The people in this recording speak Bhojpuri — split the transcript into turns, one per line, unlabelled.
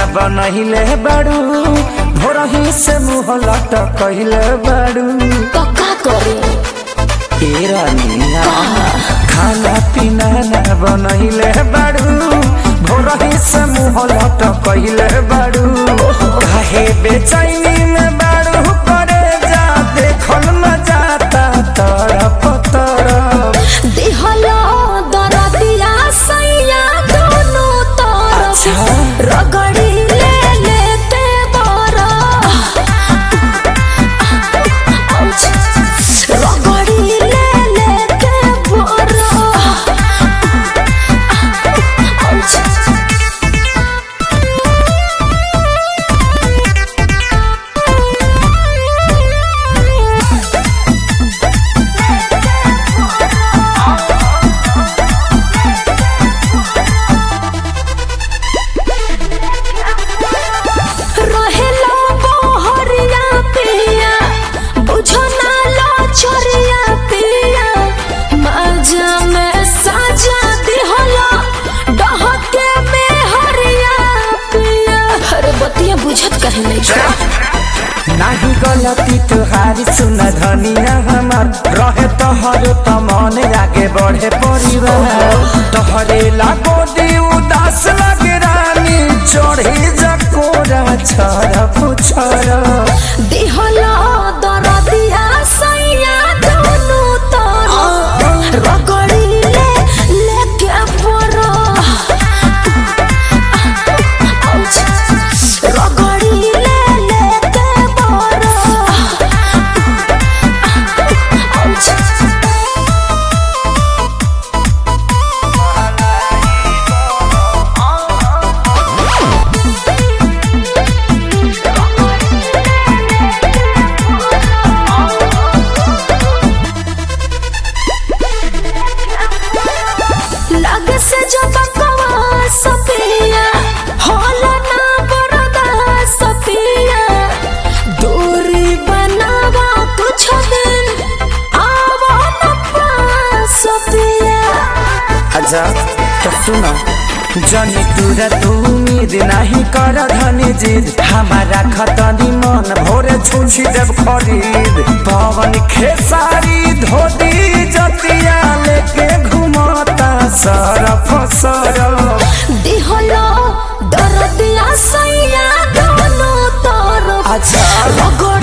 बनहिले बाड़ू भोरही से मुँह लटकहिले बाड़ू
तो का करे
ए रानिया खाना पीना ना बनहिले बाड़ू भोरही से मुँह लटकहिले बाड़ू काहे बेचैनी में बाड़ू करे जा देखल न जाता तरफ तरफ
देहला दरदिया सैया दोनों तरफ
अच्छा।
रगड़ी ले लेते बरा रगड़ी ले लेते बरा रहेला बहरिया पिया बुझो ना लो छोरिया पिया मजा में साजा दिहला डहके में हरिया पिया अरे बतिया बुझत कहीं नहीं छो
नाही गलती तुहारी सुन धनिया हमार रहे तोहर त मन आगे बढ़े परिवार तोहरे लागो दी उदास लगे रानी चढ़ी जकोरा छर पुछर
दिहला दरदिया सैया दोनों तरफ रगड़ी ले लेके बरा रगड़ी ले लेके बरा लगे से जो बकवा सपिया होला ना बरदा सपिया दूरी बनावा कुछ दिन आवा न पास सपिया
अच्छा तो सुनो जनी तुरा तू उम्मीद नहीं कर धनी जिद हमारा खतनी मन भोरे छुछी देव खरीद पवन खेसारी धोती जतिया लेके घुमता सरफ सरफ
दिहलो दरदिया सैया दोनों तरफ
अच्छा
रगड़